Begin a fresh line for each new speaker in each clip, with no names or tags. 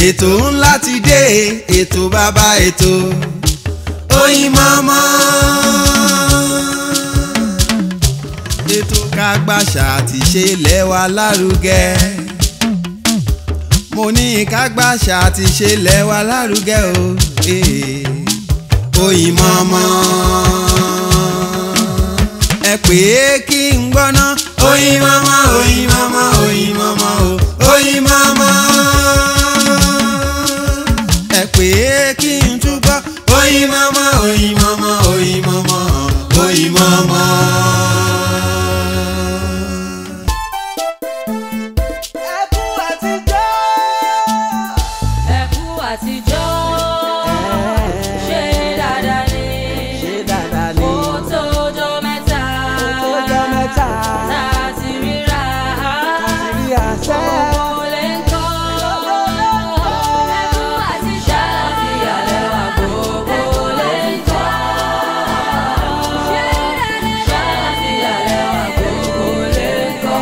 ètò ńlá ti dé ètò bàbá ètò Oyinmomo. ètò kágbàṣà àti ṣe ilẹ̀ wa lárugẹ mo ní kágbàṣà àti ṣe ilẹ̀ wa lárugẹ o eh. Oyinmomo. ẹ pè é kí n gbọ́ná Oyinmomo Oyinmomo Oyinmomo o Oyinmomo. ẹ pè é kí n túbọ̀ Oyinmomo Oyinmomo Oyinmomo Oyinmomo.
ẹkún àtijọ́.
ẹkú àtijọ́ ṣe dáadáa ni
ṣé dáadáa ni
ó tójọ́ mẹ́ta
ó tójọ́ mẹ́ta
tá a ti ríra
láti rí àṣẹ.
gbogbo lè ń kọ́ ẹkú àtijọ́ fi àlẹ́ wa gbogbo lè ń kọ́ ṣe dáadáa fi àlẹ́ wa gbogbo lè ń kọ́.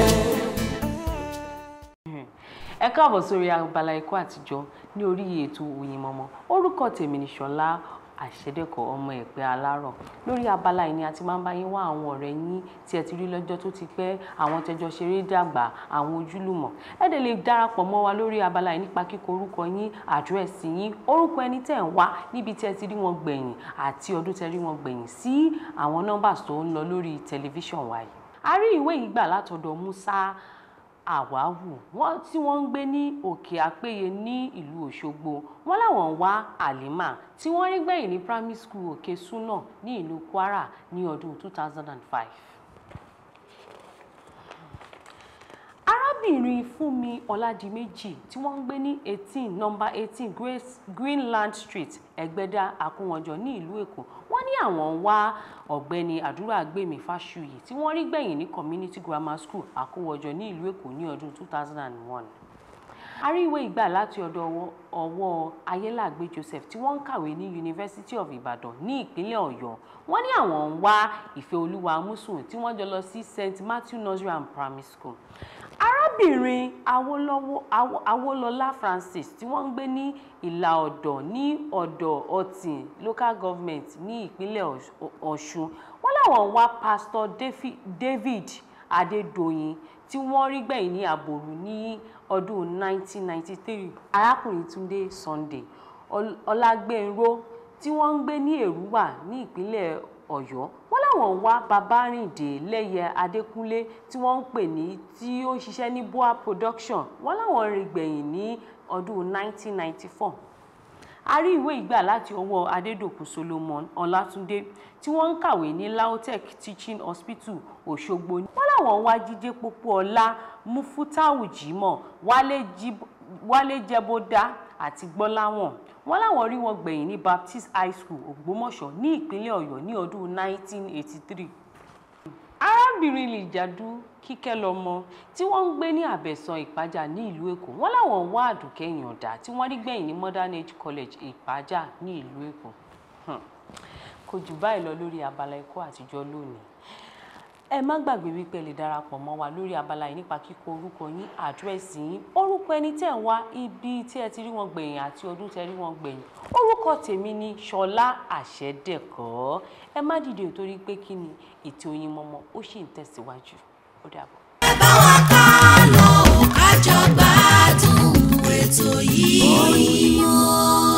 ẹ káàbọ̀ sórí abala ẹ̀kọ́ àtijọ́ ní orí ètò Oyinmomo orúkọ tèmi ni Ṣọlá àṣẹdẹ́kọ̀ ọmọ ẹ̀pẹ́ alárọ̀ lórí abala yìí ni a ti máa ń bá yín wá àwọn ọ̀rẹ́ yín tí ẹ ti rí lọ́jọ́ tó ti pẹ́ àwọn tẹjọ ṣeré dàgbà àwọn ojúlùmọ̀ ẹ dẹ̀ lè darapọ̀ mọ́ wa lórí abala yìí nípa kíkọ orúkọ yín àdírẹ́sì yín orúkọ ẹni tẹ̀ ń wá níbi tí ẹ ti rí wọn gbẹ̀yìn àti ọdún tẹ rí wọn gbẹ̀yìn sí àwọn nọ́mbà tó ń lọ lórí tẹlifíṣàn wa yìí a rí ìwé yìí gbà látọ̀dọ̀ Musa àwáwù wọn tí wọ́n ń gbé ní òkè àpéye ní ìlú òṣogbo wọn làwọn ń wá àlìmà tí wọ́n rí gbẹ̀yìn ní primary school òkè súnà ní ìlú kwara ní ọdún 2005. arábìnrin fúnmi ọládìméjì tí wọ́n ń gbé ní eighteen number eighteen greenland street ẹgbẹ́dá àkúnwọ̀njọ ní ìlú èkó wọ́n ní àwọn ń wá ọ̀gbẹ́ni àdúràgbèmí fáṣuyì tí wọ́n rí gbẹ̀yìn ní community grammar school àkúnwọ̀njọ ní ìlú èkó ní ọdún two thousand and one àríwé ìgbà láti ọ̀dọ̀ ọwọ́- ọwọ́ ayélàgbé joseph tí wọ́n ń kàwé ní university of ibadan ní ìpínlẹ̀ ọ̀yọ́ wọ́n ní àwọn ń wá ìfẹ́ olúwa amúsùn tí wọ́n jọ lọ sí st matthew nursery and primary school arábìnrin Awólọ́wọ̀- Awo- awólọlá francis tí wọ́n ń gbé ní ìlà ọ̀dọ̀ ní ọ̀dọ̀ ọ̀tìn local government ní ìpínlẹ̀ Ọ̀ṣ- ọ̀ṣun wọ́n láwọn ń wá pastor Dafi- david adédọ̀yìn tí wọ́n rí gbẹ̀yìn ní àbòrú ní ọdún 1993 arákùnrin túndé sunday Ọl- ọlágbẹ̀nró tí wọ́n ń gbé ní èrúwà ní ìpínlẹ̀ ọ̀yọ́ wọ́n láwọn ń wá babárìndé lẹ́yẹ adékúnlé tí wọ́n ń pè ní tí ó ń ṣiṣẹ́ ní boa production wọ́n láwọn rí gbẹ̀yìn ní ọdún 1994 a rí ìwé ìgbà láti ọwọ́ adédọ̀kun solomon ọlátúndé tí wọ́n ń kàwé ní lautech teaching hospital òṣogbo wọ́n láwọn ń wá jíjẹ́ pópó ọlá mufutau jimoh wálé Jib- wálé jẹbọdá àti gbọ́láwọ̀n wọ́n láwọn rí wọn gbẹ̀yìn ní baptist high school ògbómọ̀ṣọ́ ní ìpínlẹ̀ ọ̀yọ́ ní ọdún 1983 arábìnrin lìjàdù kíkẹ́ lọ́mọ tí wọ́n ń gbé ní àbẹ̀sán ìpájà ní ìlú èkó wọ́n láwọn ń wá àdùkẹ́ ìyànda tí wọ́n rí gbẹ̀yìn ní modern age college ìpájà ní ìlú èkó Hmm. kò jù báyìí lọ lórí abala ẹ̀kọ́ àtijọ́ lónìí ẹ má gbàgbé wípé ẹ lè darapọ̀ mọ́ wa lórí abala yìí nípa kíkọ orúkọ yín àdírẹ́sì yín orúkọ ẹni tẹ̀ ń wá ibi tí ẹ ti rí wọn gbẹ̀yìn àti ọdún tẹ rí wọn gbẹ̀yìn orúkọ tèmi ni ṣọlá àṣẹdẹkọ ẹ má dìde ò torí pé kí ni ètò Oyinmomo ó sì ń tẹ̀síwájú ó dàbọ̀.
ẹ bá wa ká lọ ká jọ gbádùn ètò yìí. Oyinmomo.